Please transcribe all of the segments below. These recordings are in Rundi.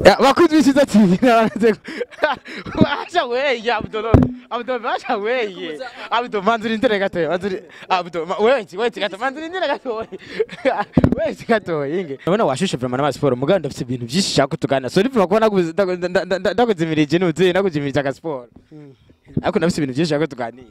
Ya, bakuzi b'Icyiza TV nabanze acha weye Abdolo Abdolo acha weye Abdolo manzuri ndere gatoya manzuri Abdolo ma- wewe nti wewe gato manzuri ndere gatoya wewe nti gatoya inge Nabona washushe vraiment n'ama sport muganda ndafite ibintu byinshi shaka tugana so ndivuma ko naguze ndakuzimirije nuze nakuzimirije aga sport ariko ndafite ibintu byinshi shaka tuganira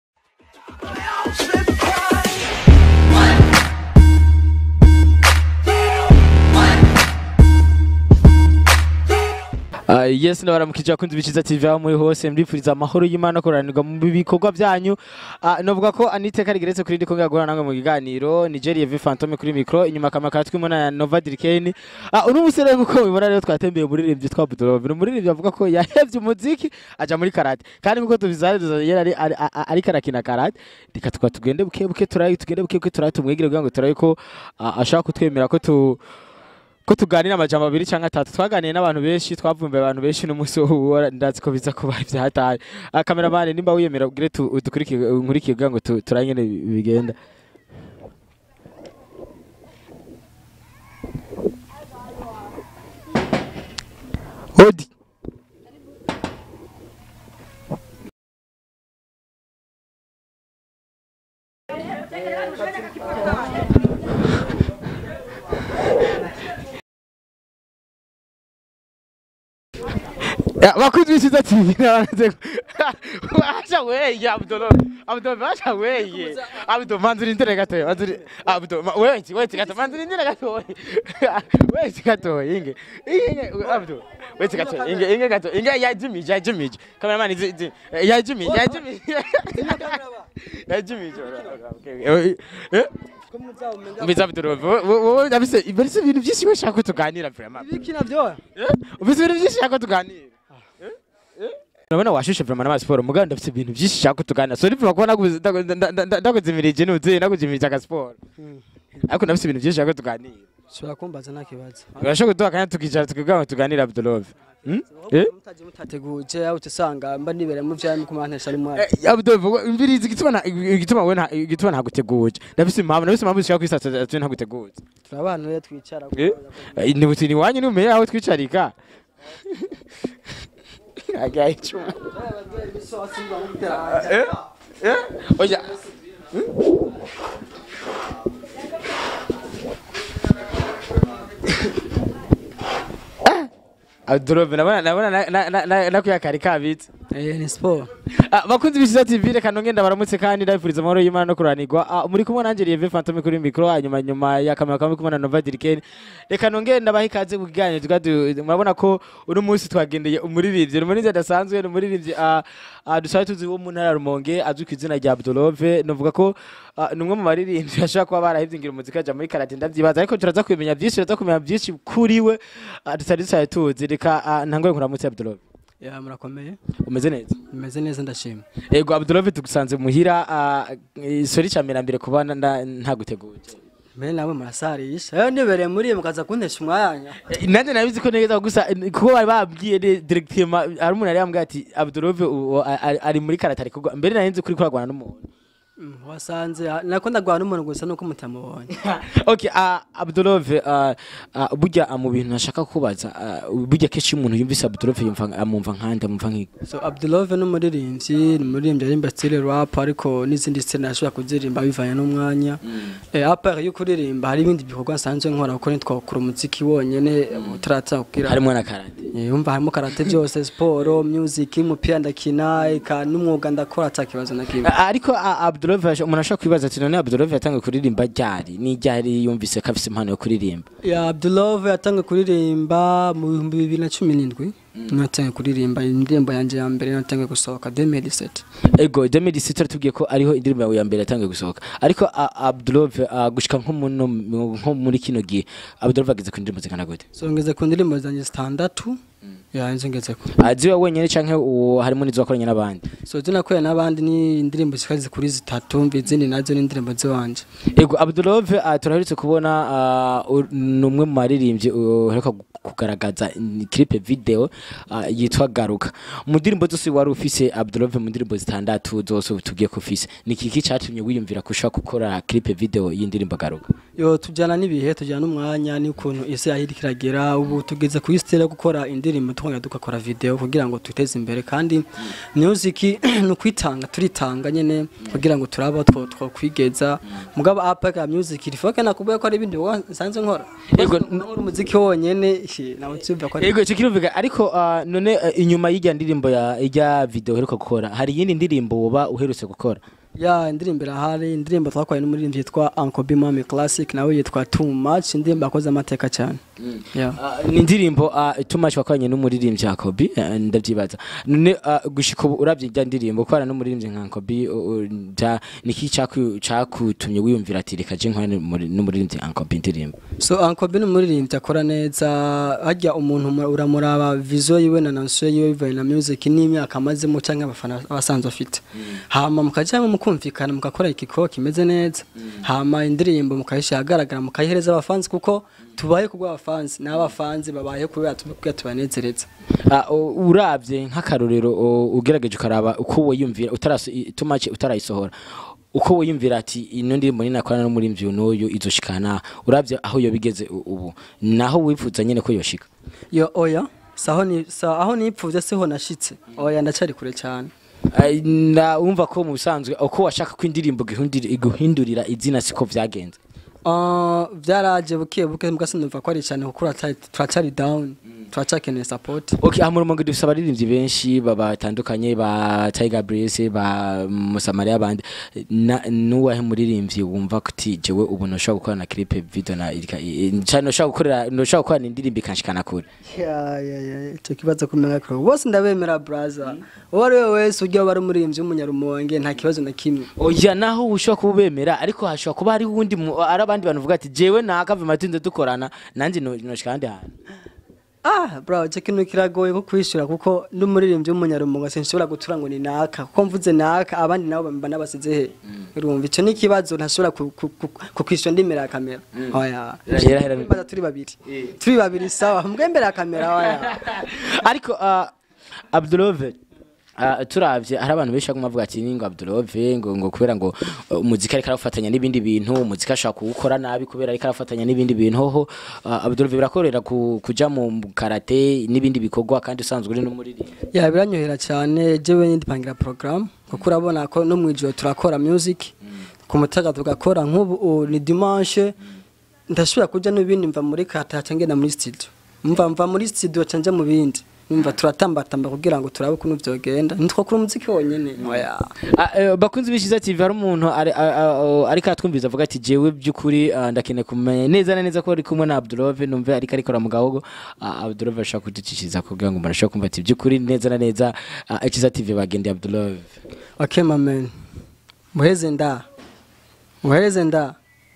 Uh, yes ndabaramukije abakunzi b'Icyiza TV aho muri hose mbifuriza amahoro y'Imana koranirwa mu bikorwa byanyu uh, novuga ko aniteka rigeretse kuri ndiko ngagora namwe mu kiganiro Nigeria V Phantom kuri micro inyuma kamera katwimo na Nova Dirkeni uh, uno musore nguko mubibona rero twatembeye muri rivye twa Budorov muri rivye avuga ko yahevye umuziki aja muri karate kandi nkuko tubizariza yari ari ari- ari- ariko arakina karate reka tukaba tugende buke buke turayi tugende buke buke turayi tumwigire kugira ngo turayi ko uh, ashaka kutwemera ko tu ko tuganira amajambo abiri cyangwa atatu twaganiye n'abantu benshi twavumbuye abantu benshi n'umunsi wo ndazi ko biza kuba ivyahataye Ah, kameramani nimba wiyemera ugire tu- udukurikire nkurikire kugira ngo tu- turabe ingene bi- bigenda Odi Ya, bakuzi b'Icyiza TV nabanze acha weye Abdolo Abdolo acha weye Abdolo manzuri ndere gatoya manzuri Abdolo ma- wewe nti wewe gato manzuri ndere gatoya wewe gatoya inge inge Abdolo wewe gatoya inge inge gato inge ya Jimmy ya Jimmy cameraman izi izi ya Jimmy ya Jimmy ya Jimmy okay eh Mbiza Abdolo wowe ndabise ibese ibintu byinshi washaka ko tuganira vraiment Ibiki navyo? ufite ibintu byinshi shaka tuganira urabona washushe vraiment n'ama sport muganda ndafite ibintu byinshi shaka tuganira so ndivuma ko naguze ndakuzimirije nuze nakuzimirije aga sport ariko ndafite ibintu byinshi shaka tuganira Shobora kumbaza nta kibazo. urashobora kuduha akanya tukicara tukiganira tuganira Abdulove Hmm? Eh? Mutaje mutateguje aho usanga mba nibere mu vyami kumantesha ari mwana. Eh, Abdulove imvirizi igituma na- igituma we nta- igituma ntaguteguje ndafite impamvu ndafite impamvu zishaka kwisatsa atu ntaguteguje Turabana rero twicara. Eh? Eh, ni butini wanyu numenye aho twicarika agaye icumu Eh? Eh? Oya. Adrobe nabona nabona na- na- na- na- nakuya kari kabitse. Eh ni sport. Ah, bakunzi b'Icyiza TV reka nongenda baramutse kandi ndabifuriza amahoro y'Imana no kuranirwa. Ah, muri kumwe nanje Lieve Phantom kuri micro hanyuma nyuma ya kamera kamwe kumwe na Nova Dirkeni. Reka nongenda baha ikaze mu kiganiro twadu murabona ko uno munsi twagendeye umuririmbyi umuririmbyi adasanzwe ni umuririmbyi ah, ah, dusabe tuzi wo mu ntara ya Rumonge azwi ku izina rya Abdulove novuga ko ah, ni umwe mu baririmbyi ashobora kuba barahivye ngira umuziki aja muri karate ndavyibaza ariko turaza kumenya byinshi turaza kumenya byinshi kuri we ah, tutari dusabe tuzi reka ah, ntangore nkuramutse Abdulove Ya murakomeye. umeze neza Meze neza ndashima. Ego Abdulove tugusanze muhira uh, sori camera mbere kuba nda- ntaguteguje. Mbere nawe murasarisha. Eh nibere muri mukaza kuntesha umwanya. Eh, Nanje nabizi ko neza gusa eh, kuko bari babwiye ne- directement ari umuntu yari yambwiye ati Abdulove u- u- ari ari muri karate ari kugwa mbere narinzi kuri kuragwana n'umuntu. Mm, Wasanze nako ndagwana n'umuntu gusa nuko mutamubonye. okay uh, Abdulove uh, uh, burya uh, mu bintu nashaka kubaza uh, burya kenshi iyo umuntu yumvise Abdulove yumva amumva nkande amumva nk'iki. So Abdulove n'umuririmbyi, ni umuririmbyi arimba style rap ariko n'izindi style nashobora kuzirimba bivanye n'umwanya. Eh apart yo kuririmba hari ibindi bikorwa nsanzwe nkora kuko nitwakura umuziki wonyene utaratsa kugira. Harimo na karate. Eh, Umva harimo karate byose siporo music umupira ndakina eka n'umwuga ndakora atakibazo na kimwe Uh, ariko uh, Abdulove ash- umuntu ashobora kwibaza ati none Abdulove yatangiye kuririmba ryari ni ryari yumvise ko afise impano yo kuririmba. ya Abdulove yatangiye kuririmba mu bihumbi bibiri na cumi n'indwi natangiye kuririmba indirimbo yanjye ya mbere natangiye gusohoka 2017 Ego 2017 turatubwiye ko ariho indirimbo yawe ya mbere yatangiye gusohoka ariko a- Abdulove uh, gushika nko muno nko muri kino gihe Abdulove ageze ku ndirimbo zingana gute so ngeze ku ndirimbo zanjye zitandatu ya nizo ngezeko aziwe wenyene canke uwo harimo n'izo wakoranye n'abandi so izo nakoreye n'abandi ni indirimbo zikaze kuri zitatu mva izindi nazo ni indirimbo ziwanje Ego Abdulove uh, turaherutse kubona uh, ur- ni umwe mu maririmbyi uheruka gu- kugaragaza ni clip video ah, yitwa garuka mu ndirimbo zose wari ufise Abdulove mu ndirimbo zitandatu zose ubu tugiye ko ufise ni kiki catumye wiyumvira kushaka gukora clip video y'indirimbo garuka yo tujyana n'ibihe tujyana n'umwanya n'ukuntu isi yahiri kiragera ubu tugeze ku isi yo gukora indirimbo tukongera tugakora video kugira ngo twiteze imbere kandi music ni ukwitanga turitanga nyene kugira ngo turabe two twokwigeza mugabo apaka music rifoke nakubwiye ko ari ibindi bikorwa nsanzwe nkora Yego, nkora umuziki wonyene shi, nawe cyumva ko ari Ego ico kirumvika ariko ah, none eh, inyuma y'irya ndirimbo ya irya video uheruka gukora hari iyindi ndirimbo woba uherutse gukora ya indirimbo irahari indirimbo twakoranye n'umuririmbyi yitwa Uncle B Mami Classic nawe yitwa Too Much indirimbo yakoze amateka cyane yeah. Ah, ni indirimbo ah, tumashi wakoranye n'umuririmbyi Jacobi eh, ndavyibaza none ah, gushika ubu uravye irya ndirimbo kubana n'umuririmbyi nka Jacobi niki caku- cakutumye wiyumvira ati reka je nkore n'umuri- n'umuririmbyi Jacobi indirimbo so Uncle B ni umuririmbyi akora neza hajya umuntu mu- uramuraba vision yiwe na nansiyo yiwe bivaye na music n'imyaka amazemo cyangwa abafana abasanzwe afite hama mukajyamo mukumvikana mugakora igikoko kimeze neza hama indirimbo mukayishyira ahagaragara mukayihereza abafanzi kuko tubaye kubwa abafanzi n'abafanzi babaye kubera tubwira tubanezereza Ah, u- uravye nk'akarorero o, ugerageje ukaraba uko wiyumvira utaraso i- tumaci utarayisohora uko wiyumvira ati ino ndirimbo ninakorana n'umurimvyi uyu n'uyu izoshikana uravye aho yo bigeze u- ubu naho wifuza nyene ko yoshika yo oya saho ni sa aho nipfuvye siho nashitse oya ndacari kure cyane Ai, na wumva ko mu bisanzwe uko washaka ko indirimbo iguhindurira- iguhindurira izina siko vyagenze Uh, vyaraje buke buke mbwa sinumva ko ari cyane kuko turacari- turacari down turacakeneye support Okay, aha mu Rumonge dufise abaririmbyi benshi ba- batandukanye ba Tiger Breeze ba Musamaria bandi na nuwahe muririmbyi wumva kuti jewe ubu noshobora gukora na clip video na irika i- i- cyane noshobora gukorera noshobora gukora indirimbo ikanshikana kure ya ya ya icyo kibazo kumenya ko bose ndabemera brother uwo ari we wese ujya waba ari umuririmbyi w'umunyarumonge nta kibazo na kimwe oya naho ushobora kuba ubemera ariko hashobora kuba hari uwundi mu- ari abandi bantu bavuga ati jewe nakava matinze dukorana nanjye no- noshika ahandi hantu ah bro icyo kintu kiragoye ko kwishyura kuko n'umuririmbyi w'umunyarumonge sinshobora gutura ngo ni naka kuko mvuze naka abandi nabo bamba nabasize he urumva icyo ni ikibazo ntashobora ku- ku- ku- kukwishyura ndemera ya kamera oya Hera, hera. Mbaza turi babiri turi babiri sawa mbwe imbere ya kamera oya ariko uh, Abdulove Uh, turavye hari abantu benshi baguma bavuga ati ngo Abdulove ngo ngo kubera ngo uh, umuziki ariko arafatanya n'ibindi bintu umuziki ashaka kuwukora nabi kubera ariko arafatanya n'ibindi bintu hoho uh, Abdulove birakorera ku, kuja mu karate n'ibindi bikorwa kandi usanzwe uri n'umuririmbyi ya biranyohera cyane jewe ndipangira program kuko urabona ko no mu ijoro turakora music ku mutaga tugakora nk'ubu u- ni dimanche ndashobora kuja n'ibindi mva muri kata ngenda muri studio mva mva muri studio canje mu bindi numva turatambatamba kugira ngo turabe ukuntu vyogenda ntitwakora umuziki wonyene oya Ah, eh, bakunzi bishiza TV hari umuntu ari- a- a- a- ariko atwumviza avuga ati jewe by'ukuri ah, ndakeneye kumenya neza na neza ko ari kumwe na Abdulove numve ariko arikora mu gahogo Ah, Abdulove ashaka kuducishiriza kugira ngo umuntu ashobore kumva ati by'ukuri neza na neza ah, Ikiza TV bagendeye Abdulove okay my man muheze nda muheze nda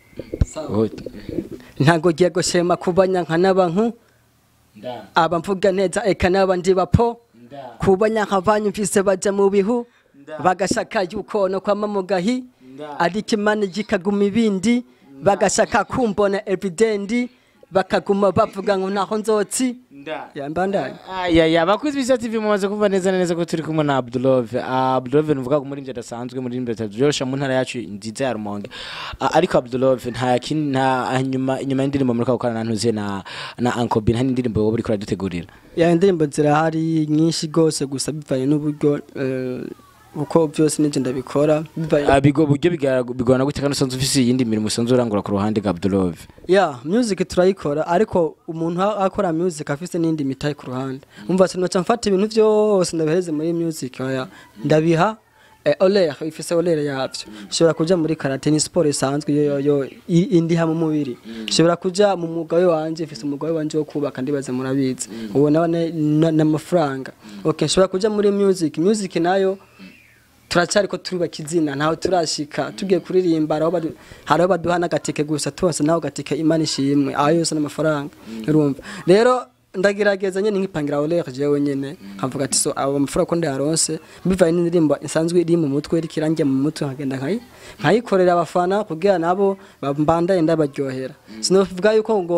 Oh, ntago giye gushema kubanya nka n'abantu nda, aba mvuga neza eka n'abandi bapo nda, kubanya nk'abanyumvise baja mu bihu Nda. bagashaka yuko no kwama mu gahi Nda. ariko imana gikaguma ibindi bagashaka kumbona evidendi bakaguma bavuga ngo naho nzotsi nda. yambandanye Aya ya bakuzi bisha TV mumaze kumva neza na neza ko turi kumwe na Abdulove Ah, Abdulove nuvuga ko muri adasanzwe muri mbere tabyosha mu ntara yacu nziza ya Rumonge Ah, ariko Abdulove nta kindi nta nyuma inyuma y'indirimbo muri gukorana na ntuze na na Uncle Bin nta n'indirimbo wowe uri kuradutegurira ya indirimbo zirahari nyinshi rwose gusa bivanye n'uburyo eh, uko byose n'ibyo ndabikora bivanye Ah, bigo buryo bigara- bigorana gute kandi usanzwe ufise iyindi mirimo usanzwe urangura ku ruhande rwa Abdulove ya music turayikora ariko umuntu a- akora music afise n'indi mitayi ku ruhande umva sinoca mfata ibintu byose ndabihereze muri music oya ndabiha eh, olere ifise olere yavyo ishobora kuja muri karate ni sport isanzwe yo yo yo i- indiha mu mubiri ishobora kuja mu mugawe wanje ifise umugawe wanje wo kubaka ndibaze murabizi uwo nawe n'amafaranga okay ishobora kuja muri music music nayo turacyari ko turubaka izina ntaho turashika tugiye kuririmba hariho badu- hariho baduha n'agatike gusa tubase naho gatike imana ishimwe aho yose n'amafaranga urumva rero ndagerageza nyine nkipangira olere jewe nyene nkavuga ati so abo mafaranga ko ndayaronse bivaye n'indirimbo isanzwe iri mu mutwe iriko irangiye mu mutwe nkagenda nkayi nkayikorera abafana kugira nabo bandaye ndabaryohera sinovuga yuko ngo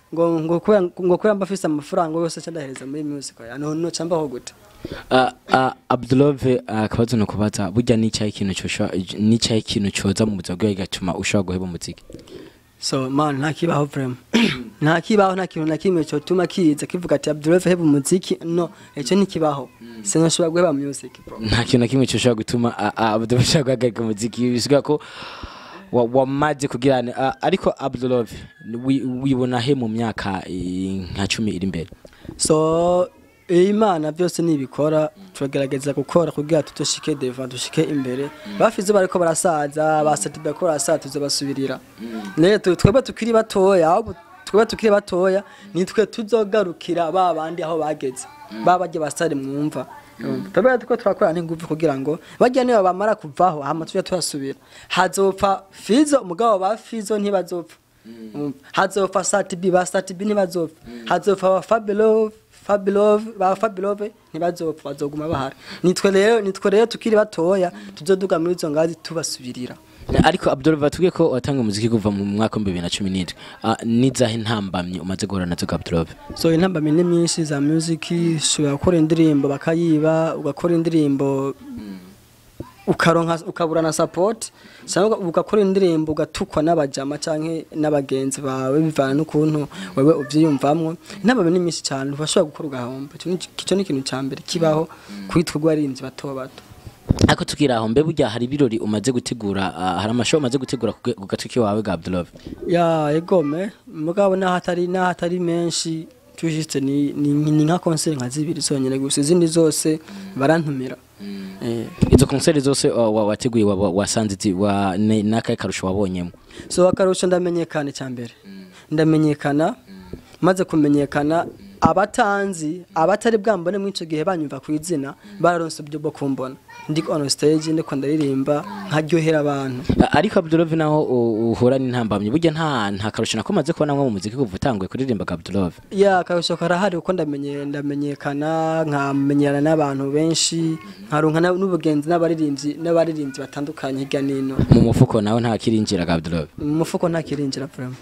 ngo ngo kubera ngo kubera mba afise amafaranga yose aca ndahereza muri music ya no no cambaho gute Ah, ah, Abdulove akabazo no kubaza burya n'icyayi ikintu cyosha n'icyayi ikintu cyoza mu buzima bwawe gatuma ushobora guheba umuziki so man nta kibaho vraiment nta kibaho nta kintu na kimwe cyotuma kiza kivuga ati Abdullah heba umuziki no icyo ntikibaho sinashobora guheba music bro nta kintu na kimwe cyoshobora gutuma ah, ah, Abdulove ashobora guhagarika umuziki bisiga ko wa- wamaze kugira ah, ariko Abdulove wi- wibona he mu myaka eh, nka cumi iri imbere so iyo imana byose nibikora turagerageza gukora kugira tutoshike deva dushike imbere bafize bariko barasaza basati bariko barasaza tuzobasubirira rero tu- twebwe tukiri batoya ahubwo twebwe tukiri batoya nitwe tuzogarukira ba bandi aho bageze ba barya basare mwumva twebwe tuko turakora n'ingufu kugira ngo barya niba bamara kuvaho hama tujya turasubira hazopfa fizo umugabo ba fizo ntibazopfa Mm. hazopfa satibi ba satibi ntibazopfa hazopfa ba fabulov fabulov ba fabulov ntibazopfa bazoguma bahari nitwe rero nitwe rero tukiri batoya tuzoduga muri izo ngazi tubasubirira ariko Abdulove batubwiye ko watanga umuziki kuva mu mwaka wa bibiri na cumi n'indwi Ah, n'izahe ntambamye umaze guhura nazo Abdulove so intambamyi ni myinshi za music ushobora gukora indirimbo bakayiba ugakora indirimbo ukaronka ukabura na support cyangwa ugakora indirimbo ugatukwa n'abajama canke n'abagenzi bawe bivana n'ukuntu wewe uvyiyumvamwo intambamyi ni myinshi cyane ntibashobora gukora ugahomba Ico ni- ico ni ikintu ca mbere kibaho kwitwa urwarinzi bato bato ariko tukira aho mbe burya hari ibirori umaze gutegura ah, hari amashow umaze gutegura ku ku gatwi kiwawe ga Abdulove ya egome mugabo naho atari naho atari menshi tujiste ni ni, ni nka concert nka zibiri zonyene gusa izindi zose barantumira eh izo konseri zose wa- wa- wateguye wa- wa- wasanze zi- wa ne- n'akahe karusho wabonyemo so akarusho ndamenyekana cya mbere ndamenyekana maze kumenyekana abatanzi abatari bwambone muri icyo gihe banyumva ku izina bararonse uburyo bwo kumbona ndi on stage ndiko ndaririmba nkaryohera abantu Ah, ariko Abdulove naho u- uhura n'intambamyi burya nta nta karusho nako umaze kubona nko mu muziki kuva utanguye kuririmba ga Abdulove ya akarusho karahari kuko ndamenye ndamenyekana nkamenyana n'abantu benshi nkaronka na- n'ubugenzi n'abaririmbyi n'abaririmbyi batandukanye hirya n'ino mu mufuko nawe nta kirinjira ga Abdulove mu mufuko nta kirinjira vraiment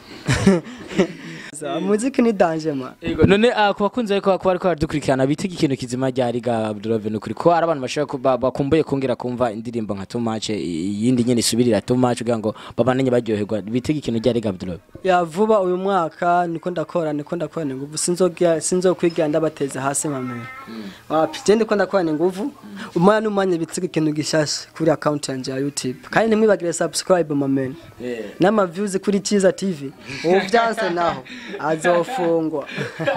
muziki ni danger man Yego, none ah, ku bakunzi ariko kuba ariko baradukurikirana bitega ikintu kizima ryari ga Abdulove ni ukuri ko hari abantu bashobora kuba bakumbuye kongera kumva indirimbo nka Too Much eh, iyindi nyene isubirira Too Much kugira ngo babananye baryoherwa bitega ikintu ryari ga Abdulove ya vuba uyu mwaka niko ndakora niko ndakorana ingufu sinzogya sinzokwigira ndabateze hasi mame wapi je ndiko ndakorana ingufu umwana n'umwanya bitsiga ikintu gishasha kuri account yanje ya YouTube kandi ntimwibagire subscribe mame n'ama views kuri Chiza TV ubu byanse naho azofungwa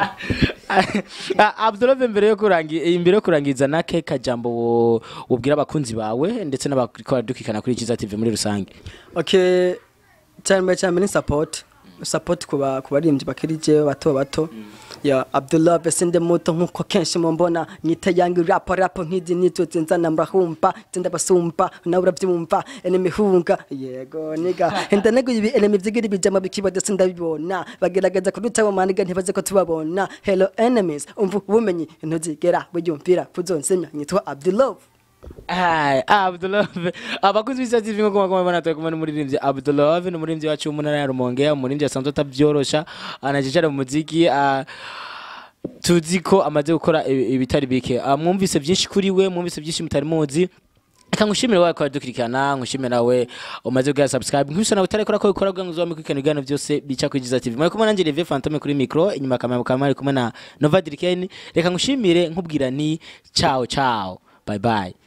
Ah, Abdulove mbere yo kurangi imbere yo kurangiza na ke kajambo wo- wobwira abakunzi bawe ndetse n'abariko baradukikana kuri Kiza TV muri rusange okay cyane mbere cyane ni support support kuba kubaririmbyi bakiri jewe bato bato ya Abdullah besinde muto nkuko kenshi mumbona nyita yangi rap rap nk'izi nitwe nzana murahumpa tenda basumpa nawe urabyumva enemy hunga yego niga enda nego ibi enemy byigiri bijama bikiba ndetse ndabibona bagerageza kudutabo maniga ntibaze ko tubabona hello enemies umva ubumenyi ntuzigera buyumvira kuzonsenya nyitwa Abdullah Ay, Abdulove abakunzi b'Isa TV nko kuma bana twakumana n'umuririmbyi Abdulove ni umuririmbyi wacu w'umunara ya Rumonge umuririmbyi asanzwe atabyorosha anajicara mu muziki ah, tuzi ko amaze gukora ibi- ibitari bike Ah, mwumvise byinshi kuri we mwumvise byinshi mutari muzi Reka ngushimire wawe kwa dukurikirana ngushimire nawe umaze kugira subscribe nkubise nawe utarekora ko bikora kugira ngo uzame kwikana ibiganiro byose bica kuri Jiza TV mwari kumwe nanjye Levi Fantome kuri micro inyuma kamera mukaba mwari kumwe na Nova Dirikeni reka ngushimire nkubwira ni ciao ciao bye bye